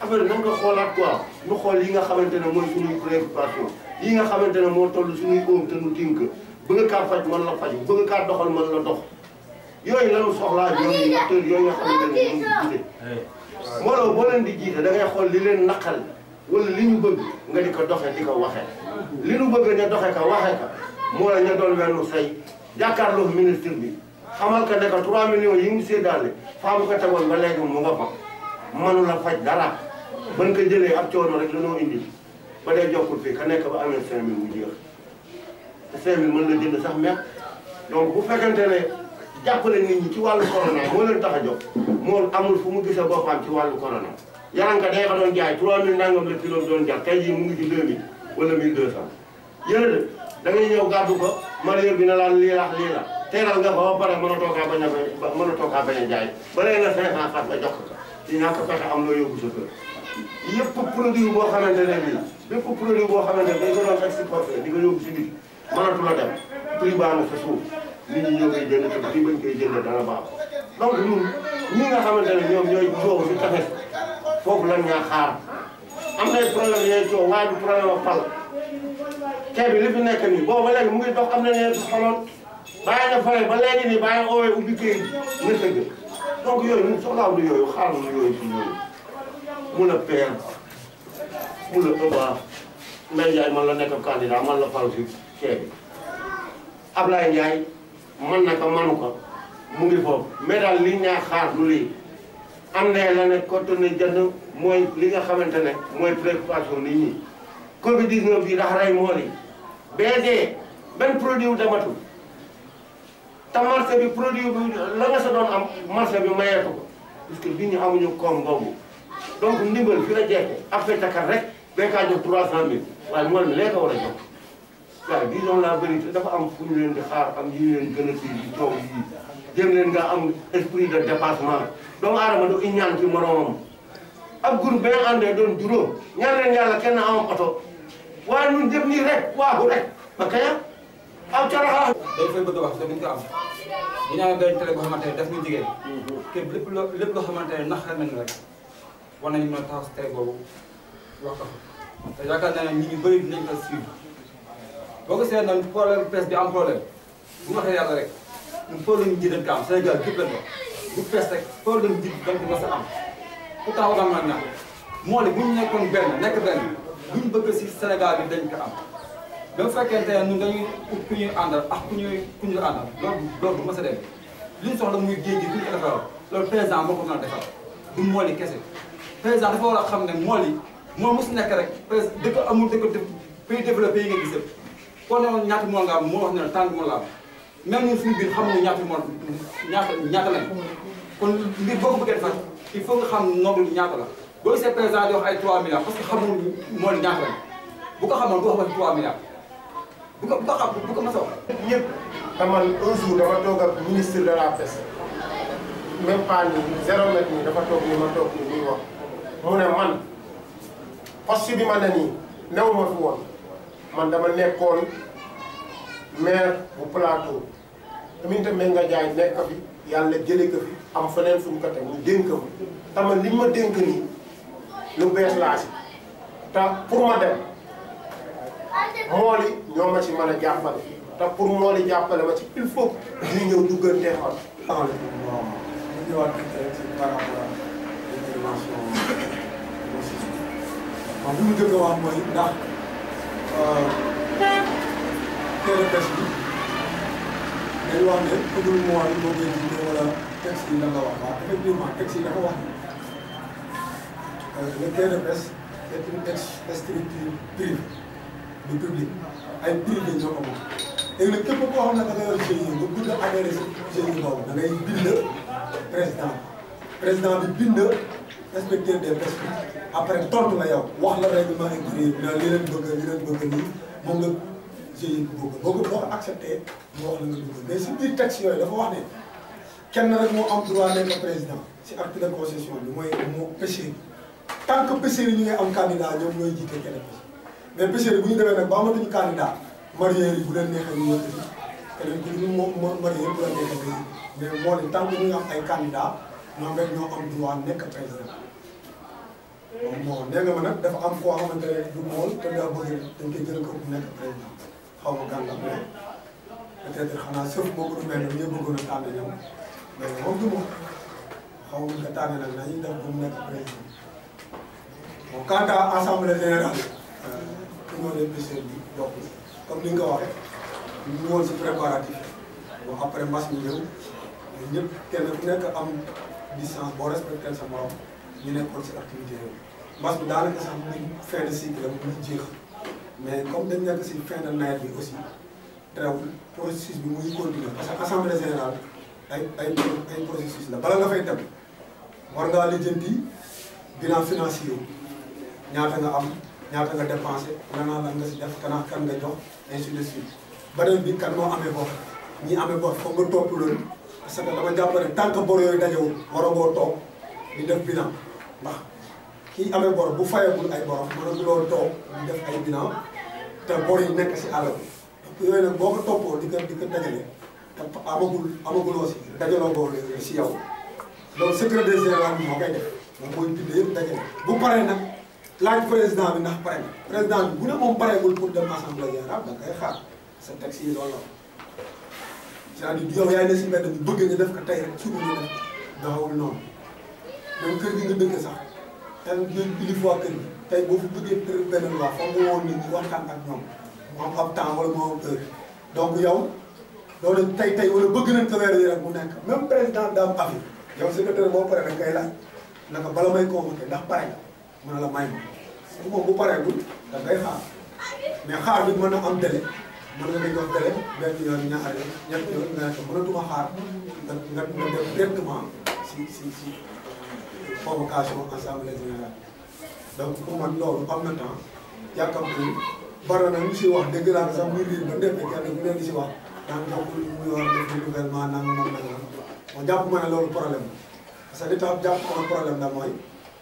affaire nan nga xoolaat quoi ñu xool yi nga xamante ne mooy suñuy préoccupation yi nga xamante ne moo toll suñuy oom te nu tink bëgg kaa faj mën la faj bëgg kaa doxal mën la dox yooyu lañu soxlaa yooyu acteurs yooyu nga xamante ne ñoom di jiite mbooloo boo leen di jiite da ngay xool li leen naqal wala li ñu bëgg nga di ko doxee di ko waxee li ñu bëgg ña doxee ka waxee ka moo la ña doon wenn say jàkkaarloo ministre bi xamal ka ne ko 3 millions yi mu séddaale faa mu ko tegoon ba léegi mu nga fa mënu la faj dara ban ko jëlee ab coono rek la noo indi ba dee jokkul fii ka nekk ba amee 5000 mu jeex te 5000 mën na jënd sax meq donc bu fekkente ne jàppale nit ñi ci wàllu corona moo leen tax a jóg moo amul fu mu gisee boppam ci wàllu corona yaranka day ko doon jaay 3000 nangam la kilo doon jar tey jii mu ngi ci 2000 wala 1200 yéen de da ngay ñëw gàddu ko marieur bi na laan lii la lii la teeral nga ko ba pare mën a toogaa bañ a mën a toogaa bañ a jaay ba léegi nga 500 fat nga jox ko ci ñàkk fexe am loo yóbbu sa kër yëpp produit boo xamante ne nii bépp produit boo xamante ne dañ ko doon exporté di ko yóbbu si nit mënatu la dem prix baa na sa suuf nit ñi ñoo koy jënd te prix bañ koy jënd dana baax donc ñun ñi nga xamante ne ñoom ñooy coow si tefes foofu lan ñaa xaar am nay problème yooyu coow waaye du problème ak pal kee bi li fi nekk nii boobu ba léegi mu ngi dox am na ñeen si xoloon bàyyi na fare ba léegi nii bàyyi oowee ubbi këy nga sëgg donc yooyu ñun soxlaaw du yooyu xaar na yooyu si yooyu mun a peer mun a ëbaa Mbaye Ndiaye man la nekk candidat man la fal si kee bi Ablaye Ndiaye man na ko manu ko mu ngi foofu mais daal li ñaa xaar du lii am ne la ne contenu jënd mooy li nga xamante ne mooy préoccupation nit ñi Covid 19 bi dax rey mool yi bee dee benn produit wu dematul te marché bi produit bi la nga sa doon am marché bi mayeetu ko parce que bi ñu amuñu koom boobu donc ndimbal fi la jeexee affectakat rek bee kaa jox 300000 waaye mool mi lee ko war a jox waaye disons la vérité dafa am fu ñu leen di xaar am yi ñu leen gën a kii di coow yi jëm leen nga am esprit de dépassement doomu aadama du iñaan ci moromam ab groupe ba nga àndee doon juróom ñaan leen yàlla kenn amam oto waaye ñun jëm nii rek waaxu rek ba kaya aw caraxa dañ fay bëgg a wax te duñ ko am ñu ñaan benn télé boo xamante ne daf ñu jigéen képp lépp loo lépp loo xamante ne naxal nañ rek war nañu mën a taxaw si télé boobu wax ko fa te yaakaar naa ne nit ñu bëri dinañ ko suivre boo ko seet nag problème presse bi am problème bu ñu waxee yàlla rek ñun problème ji dañ ko am Sénégal képp lañ ko bu presse rek problème ji dañ ko mos a am pourtant war naa ñaan moo ne bu ñu nekkoon benn nekk benn bu ñu bëgg si Sénégal bi dañ ko am ba bu fekkente ne ñun dañuy ut ku ñuy àndal ak ku ñuy ku ñuy àndal loolu loolu du mos a dem li ñu soxla muy géej gi ku ñu ko defaral loolu président moo ko mën a defar du mool yi kese président dafa war a xam ne mool yi moo mos nekk rek président dëkk amul dëkk def pays développé yi nga gis yëpp koo ne woon ñaata mool nga am moo wax ne la tànn mool la am même ñun suñu biir xamuñu ñaata mool ñaata ñaata lañ kon mbir boo ko bëggee defar il faut nga xam nombre bi ñaata la boo gisee président di wax ay 3 milliards parce que xamul mool yi ñaata lañ bu ko xamoon du wax ba 3 milliards bu ko bu ko xam bu ko mos a wax. ñëpp te man un jour dafa toog ak ministre de la pêche même pas ni zéro mètre nii dafa toog ni ma toog ni muy wax mu ne man poste bi ma ne nii new ma fi woon man dama nekkoon maire bu plateau Aminata Mbengue Ndiaye nekk fi yàlla jëlee ko fi am feneen fu ñu ko teg ñu dénk ma te man li ñu ma dénk nii lu bees laa si te pour ma dem mool yi ñoo ma ci mën a jàppale te pour mool yi jàppale ma ci il faut ñu ñëw duggante xol. asalaamaaleykum waaw ñu ñëwaat rek ci par rapport ak intervention Moussa waaw bu ñu jëkk a wax mooy ndax teel a pêche bi dañu wax ne pëgul mool yi moo koy jiite wala texte yi la nga wax waaw effectivement texte yi dafa wax ne le quai de pêche est une ex- structure privée du public ay privé ñoo ko moom léegi nag képp koo xam ne da nga yor GIE nga bëgg a adhéré si GIE boobu da ngay bind président président bi bind inspecteur des pêches bi après tontu la yow wax la règlement intérieur bi naan li leen bëgg li leen bëgg nii moom la GIE bi bëgg boo ko boo ko accepté mu wax la nga bëgg mais si biir texte yooyu dafa wax ne kenn rek moo am droit nekk président si acte de concession bi mooy moo pêcheur tant que pêcheurs yi ñu ngi am candidat ñoom ñooy jiite kenn pêche mais pêcheurs yi bu ñu demee nag ba amatuñu candidat mareyeurs yi bu leen neexee ñu yëkkati keneen ku ñu moom mo mareyeur bu leen neexee nga mais moo ne tant que ñu ngi am ay candidat ñoom rek ñoo am droit nekk président moom moo nee nga ma nag dafa am koo xamante ne du mool te daa bëgg dañ koy jël ko bu nekk président xaw ma gàllankoor mais peut-être xanaa sëf boo ko mel ne ñëpp bëggoon a tànn ñoom mais moom du moom xaw ma nga tànn nag nañuy def bu mu nekk président bon quant à assemblée générale union des pêcheurs bi bokk comme ni nga ko waxee ñu ngi woon si préparatif bon après mbas mi ñëw ñun ñëpp kenn ku nekk am distance boo respecté sa morom ñu nekkoon si activité yooyu mbas bi daanaka sax muy fin de cycle am muy jeex mais comme dañ nekk si fin de nawet bi aussi teewul processus bi muy continuer parce que assemblée générale ay ay ay processus la bala nga fay dem war ngaa lijjanti bilan financier ñaata nga am ñaata nga dépensé nana lan nga si def kanaa kan nga jox ainsi de suite beneen bi kan moo amee bor ñi amee bor foog nga topp loolu parce que dama jàpp ne tant que bor yooyu dajewul waragoo toog di def bilan ndax kii amee bor bu fayagul ay borom mënaguloo toog di def ay bilan te bor yi nekk si àll bi donc yooyu nag boo ko toppoo di ko di ko dajale te amagul amaguloo si dajaloo ko si yow loolu secrétaire général bi moo koy def moom mooy bind yëpp dajale bu paree nag laaj président bi ndax pare na président bi bu ne moom pareegul pour dem assemblée générale da ngay xaar sa texte yi loolu la c'est-à-dire yow yaay ne si mbedd bi bëgg nga def ko tey rek suba nga def daawul noonu même kër gi nga dëkk sax te ñun kilifa waa kër gi tey boo fi bëggee tër benn loi foog nga woon nit ñi waxtaan ak ñoom mu am ab temps wala mu am heure donc yow loolu tey tey wala bëgg nañ ko weer yi rek mu nekk même président daa am avis yow secrétaire boo paree dañ koy laaj naka bala may convoqué ndax pare nga mën na la may ma su moom bu pareegul da ngay xaar mais xaar bi mën na am délai mën nga jox délai benn yoon ñaari yoon ñetti yoon nga ne ko mënatuma xaar nga nga nga def directement si si si convocation assemblée générale donc pour man loolu am na temps yàkkam ni bari na ñu si wax dégg naa ko sax muy riir ba ndépp kenn ku leen di si wax daan jox ko muy war def renouvellement nangam ak nangam moo jàpp ma ne loolu problème la parce que li tax jàpp ma ne problème la mooy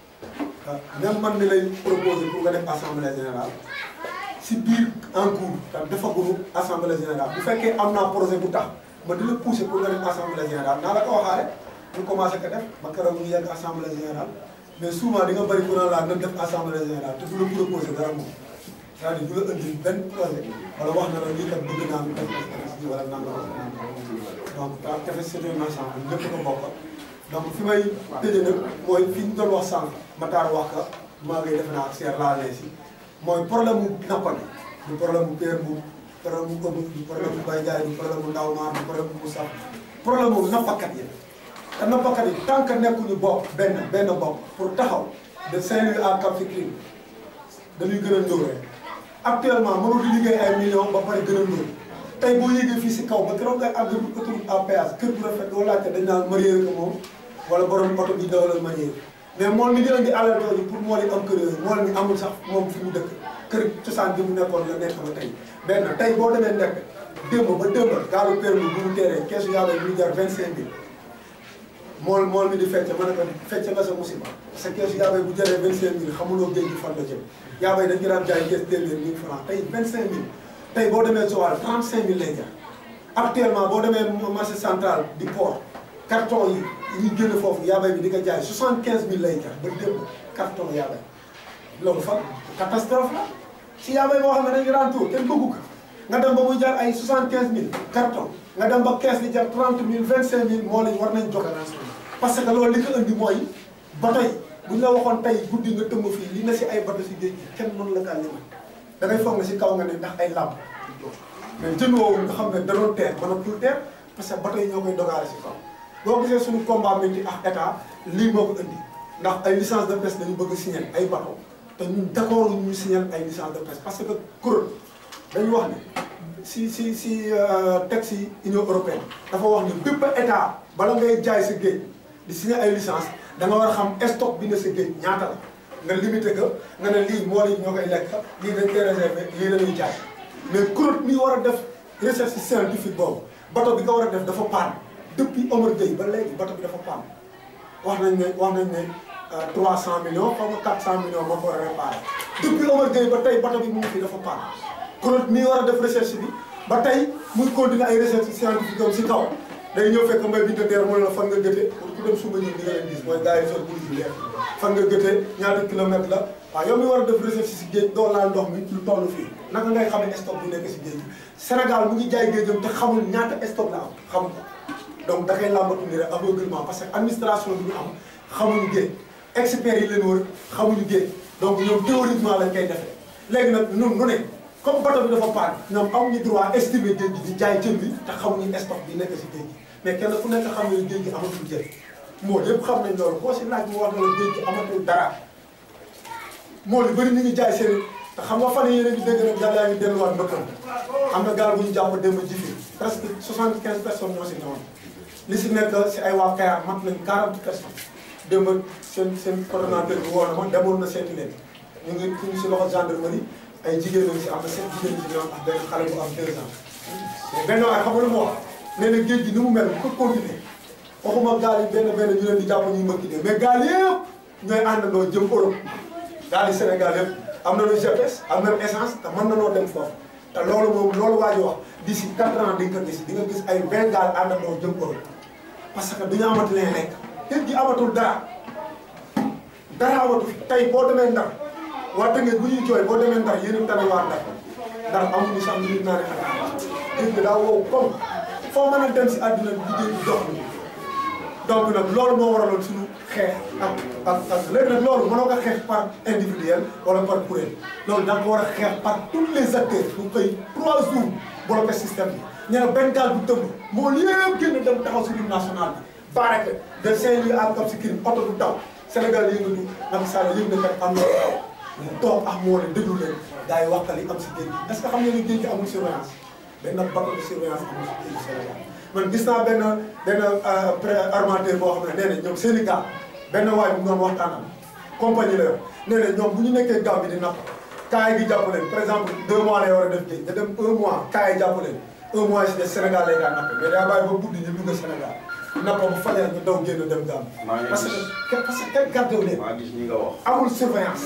même man mi lay proposé pour nga def assemblée générale si biir en cours te defaguñu assemblée générale bu fekkee am naa projet bu tax ma di la pousser pour nga def assemblée générale naa la ko waxaale ñu commencé ko def ba keroog ñu yegg assemblée générale mais souvent di nga bëri ku ne laa na def assemblée générale te du la proposé dara moom c'est-à-dire du la indi benn projet wala wax na la lii kat bëgg naa ñu def bi wala nangam ak nangam donc daal dafa c'est un ensemble ñëpp ko bokk donc fi may tëjee nag mooy fi ñu doon wax sànq Matar wax ka maa ngi defe naa ak seer laa leen si mooy problème mu nappa bi du problème mu Père bu problème mu ëmb du problème mu Baye Ndiaye du problème mu Ndaw Maar du problème mu Moussa problème mu nappakat yi te nappakat yi tant que nekkuñu bopp benn benn bopp pour taxaw de Saint-Louis à Cap Skirring dañuy gën a ndóol rek actuellement mënul di liggéey ay millions ba pare gën a ndóol tey boo yéegee fii si kaw ba keroog ngay àgg autoroute à péage kër bu rafet doo laajte dañ naan marié ko moom wala borom oto bi dawalal marié mais moom mi di indi alal jooju pour moo leen am kër yooyu moo leen amul sax moom fi mu dëkk kër cosaan bi mu nekkoon la nekk ba tey benn tey boo demee nekk démb ba démb gaalu permis bu mu teeree keesu yàlla bi mu jar vingt cinq mille mool mool mi di fecc mën na ko fecc nga sa musiba sa keesu yaabay bu jëree vingt cinq mille xamuloo géej gi fan la jëm yaabay dañ ko daan jaay kees téeméer mille francs tey vingt cinq mille tey boo demee Joal trente cinq mille lay jar actuellement boo demee marché central di port carton yi ñuy génn foofu yaabay bi di ko jaay soixante quinze mille lay jar ba démb carton yaabay loolu fan catastrophe la si yaabay boo xam ne dañu daan tuur kenn bëggu ko nga dem ba muy jar ay soixante quinze mille carton nga dem ba kees di jar trente mille vingt cinq mille moo lañ war nañ jox parce que loolu li ko indi mooy bato yi bu ñu la waxoon tey guddi nga tëmb fii li na si ay bato si géej gi kenn mënu la kaa limal da ngay foog ne si kaw nga ne ndax ay làmp mais jën woowu nga xam ne da doon teer mënatul teer parce que bato yi ñoo koy dogaale si kaw boo gisee suñu combat métti ak état lii moo ko indi ndax ay licence de pêche dañu bëgg a signer ay bato te ñun d'accord ñu signer ay licence de pêche parce que kuréel dañu wax ne si si si texte yi Union européenne dafa wax ne bépp état bala ngay jaay sa géej di signer ay licence da nga war a xam stock bi ne sa géej ñaata la nga limité que nga ne lii moo li ñoo koy lekk lii dañ koy réservé lii la ñuy jaay mais kuréel mi war a def recherche scientifique boobu bato bi nga war a def dafa paan depuis Omar Gueye ba léegi bato bi dafa paan wax nañ ne wax nañ ne 300 millions xaw ma 400 millions moo ko war a réparé depuis Omar Gueye ba tey bato bi mu ngi fi dafa paan kuréel mi war a def recherche bi ba tey muy continuer ay recherche scientifique am si kaw day ñëw fekk mbay bi te mu ne la fan nga gëte pour ku dem suba ñëw di nga leen gis mooy gars yi sol bu yu leer fan nga gëte ñaata kilomètre la waaw yow mi war a def recherche si géej doo laal ndox mi lu toll fii naka ngay xam ne stock bi nekk si géej gi Sénégal mu ngi jaay géejam te xamul ñaata stock la am xam ko donc da koy làmbatu ni rek aveuglement parce que administration bi ñu am xamuñu géej experts yi leen wër xamuñu géej donc ñoom théoriquement lañ koy defee léegi nag ñun nu ne comme bateau bi dafa paan ñoom amuñu droit estimer géej gi di jaay jën bi te xamuñu stock bi nekk si géej gi mais kenn ku nekk xam ne géej gi amatul jën moo yëpp xam nañ loolu koo si laaj mu wax na la géej gi amatul dara moo li bëri ñu ngi jaay seen te xam nga fan yii yéen a ngi dégg nag gaal yaa ngi delluwaat mbëkkam am na gaal bu ñu jàpp démb ji fi presque soixante quinze personnes ñoo si ñëwoon li si nekk si ay waa Kayar mat nañ quarante personnes démb seen seen coordonnateur bi woo na ma demoon na seeti leen ñu ngi ñu si loxo gendarmerie ay jigéen ñi si am na seen jigéen ñi si ñoom ak benn xale bu am deux ans mais benn waay xam nga lu mu wax nee na géej gi ni mu mel bu ko continuer waxuma gaal yi benn benn ñu leen di jàpp ñuy mëkki dee mais gaal yëpp ñooy àndandoo jëm Europe gaal yi Sénégal yëpp am nañu GPS am nañu essence te mën nañoo dem foofu te loolu moom loolu waa ji wax d'ici quatre ans di nga ko gis di nga gis ay vingt gaal àndandoo jëm Europe parce que duñu amati leen lekk géej gi amatul dara dara amatul tey boo demee Ndar waa Tëngéej bu ñuy jooy boo demee Ndar yéen a tane waa Ndar Ndar amuñu sax ñu naan xanaa géej gi daa wow comme foo mën a dem si àddina bi géej gi dox donc nag loolu moo waraloon suñu xeex ak ak ak léegi nag loolu mënoo ko xeex par individuel wala par kuréel loolu da nga ko war a xeex par tous les acteurs bu koy trois jours bloqué système bi ñu ne benn gaal bu tëmb moo yëpp génn dem taxaw si hymne national bi barake de Saint-Louis à Cap Skirring oto du daw Sénégal yëngatu Macky Sall yëg na kat am na mu toog ak moo leen déglu leen gars yi waxtaan yi am si géej gi est-ce que xam nga ne géej gi amul surveillance benn bateau de surveillance amul si géej gi Sénégal man gis naa benn benn pré armateur boo xam ne nee na ñoom seen i gaal benn waay bu ñu doon waxtaanal compagnie la yor nee na ñoom bu ñu nekkee gaaw bi di napp kaay gi jàpp leen par exemple deux mois lay war a def géej nga dem un mois kaay jàpp leen un mois si des Sénégal lay daan napp mais daa bàyyi ba guddi ñu dugg Sénégal nappa bu fajar ñu daw génn dem gaaw parce que parce que kenn gardé wu leen maa gis ñi nga wax. amul surveillance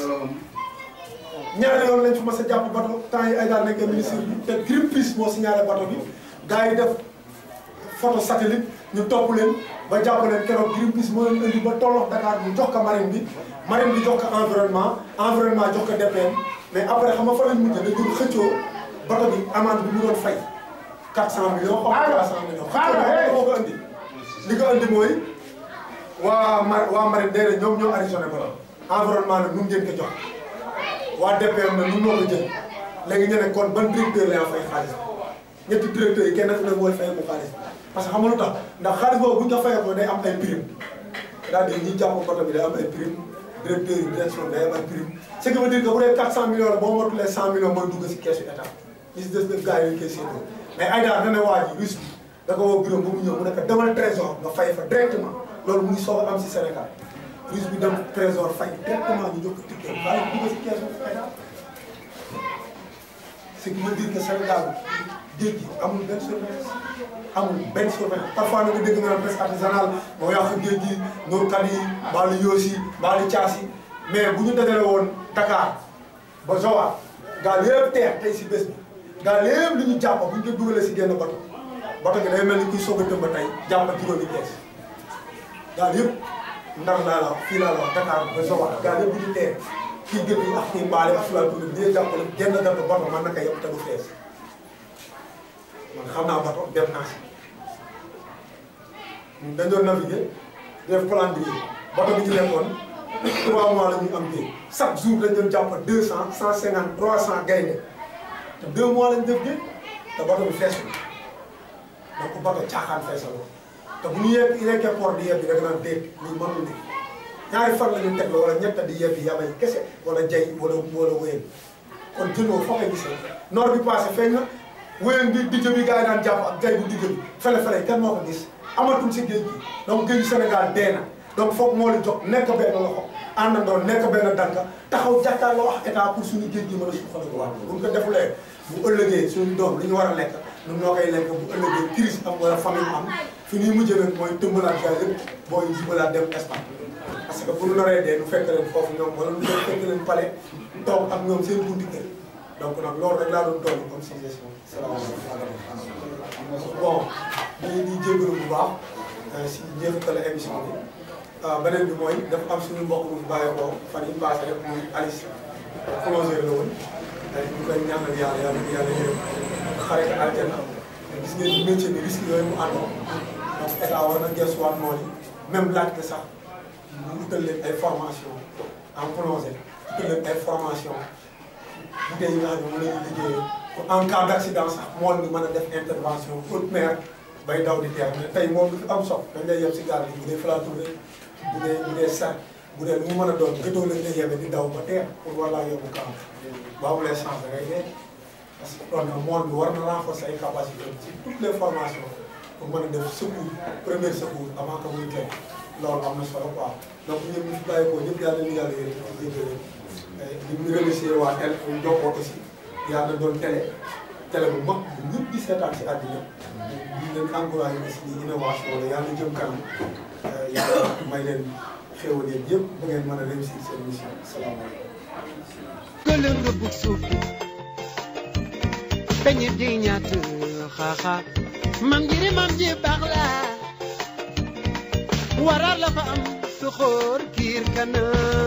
ñaari yoon lañ fi mas a jàpp bateau temps yi ay daal nekkee ministre bi te Greenpeace moo signalé bateau bi gars yi def photo satellite ñu topp leen ba jàpp leen keroog Greenpeace moo leen indi ba tollox Dakar ñu jox ko marine bi marine bi jox ko environnement environnement jox ko DPM mais après xam nga fa lañ mujjee dañu doon xëccoo bateau bi amende bi mu doon fay 400 millions xaw ma 300 millions xëccoo moo ko indi li ko indi mooy waa mar waa marine day ne ñoom ñoo additionné bateau environnement nag nun ngeen ko jox waa DPM nag nun noo ko jël léegi ñu ne kon ban directeur la fay xaalis ñetti directeurs yi kenn ku ne mooy fay ko xaalis parce que xam nga lu tax ndax xaalis boobu bu ñu ko fayee ko day am ay prime c'est-à-dire ñi jàpp bato bi day am ay prime directeur yi direction day am ay prime ce qui veut dire que bu dee 400 millions la boo matulee 100 millions mooy dugg si keesu état li si des nag gars yi ñu koy séddoo mais ay daal dana waa ji russe bi da ko woo bureau ba mu ñëw mu ne ko demal trésor nga fay fa directement loolu mu ngi soog a am si Sénégal russe bi dem trésor fay directement ñu jox ko ticket xaalis dugg si keesu état ce qui veut dire que Sénégal géej gi amul benn surveillance amul benn surveillance parfois nga dégg nga naan presse artisanale moo yàq géej gi nóorkat yi mbaalu yoosi mbaalu caas yi mais bu ñu dajale woon Dakar ba Joal gaal yëpp teer tey si bés bi gaal yëpp li ñu jàpp bu ñu ko dugalee si génn bato bato gi day mel ni kuy soog a tëmba tey jàpp juróomi kees gaal yëpp ndar laa la wax fii laa la wax Dakar ba Joal gaal yëpp bu ñu teer kii gën yi ak kii mbaale ak fulal tuuti bi di jàppale genn gàtt bato man naka yëpp te du fees man xam naa bato dem naa si ñun dañ doon naviguer def calendrier bato bi ñu nekkoon trois mois la ñuy am géej chaque jour dañ doon jàpp deux cent cent cinquante trois cent gaynde te deux mois lañ def géej te bato bi feesul donc bato caaxaan feesaloo te bu ñu yegg yeggee port di yebbi da nga naan déet lii mënul ne ñaari fan la ñu teg la wala ñett di yebbi yabay kese wala jay wala wala wéyal kon jëloo foo koy gisee noor bi passé feeñ na wéyal bi dijj bi gars yi daan jàpp ak jay bu dijj bi fele-fele kenn moo ko gis amatul si géej gi donc géeju Sénégal dee na donc foog moo li jox nekk benn loxo àndandoo nekk benn danka taxaw jàkkaarloo wax état pour suñu géej gi mën a suqaliku waat bu ñu ko defulee bu ëllëgee suñu doom li ñu war a lekk ñun ñoo koy lekk bu ëllëgee crise am wala famille am fi ñuy mujjee nag mooy tëmbalaat gars yëpp booy jubalaat dem Espagne parce que bu ñu naree dee nu fekk leen foofu ñoom wala nu fekk leen palais toog ak ñoom seen bunti kër donc nag loolu rek laa doon doon comme suggestion salaamaaleykum bon di di jégalu bu baax si njeexital émission bi beneen bi mooy dafa am suñu mbokk bu fi bàyyeekoo fan yi passé rek muy Alice plongeur la woon ñu koy ñaanal yàlla yàlla yàlla yërëm xare ko aljana gis ngeen ni métier bi risque yooyu mu àndoon donc état war na gëstuwaat noonu yi même laaj la sax ñu utal leen ay formation en plongée utal leen ay formation bu dee yi nga xam ne moom la ñuy liggéeyee en cas d' accident sax mool bi mën a def intervention haute mer bay daw di teer mais tey moom lu fi am sox dañ lay yeb si gaal bi bu dee flature bu dee bu dee sac bu dee lu mu mën a doon gëtoo lañ lay yebe di daw ba teer pour war laa yóbbu kaam ba amulee chance da ngay dee parce que kon nag mool bi war na renforcer ay capacités ci toutes les formations pour mën a def secours premier secours avant que muy teg loolu am na solo quoi donc ñun ñu fi bàyyi ko ñëpp yàlla nañu yàlla yërëm ci jéggi leen di ñu remercier waa tel jokkoo aussi yàlla doon télé télé bu mag bu ñëpp di seetaan si àddina di leen encouragé aussi ni innovation la yàlla jëm kanam yàlla may leen xéwal yéen yëpp ba ngeen mën a réussir seen mission salaamaaleykum gëlëm nga bug suuf bi peñe di ñaat xaaxa mam jiri mam ji baax la warar la fa am su xoor kiir kanam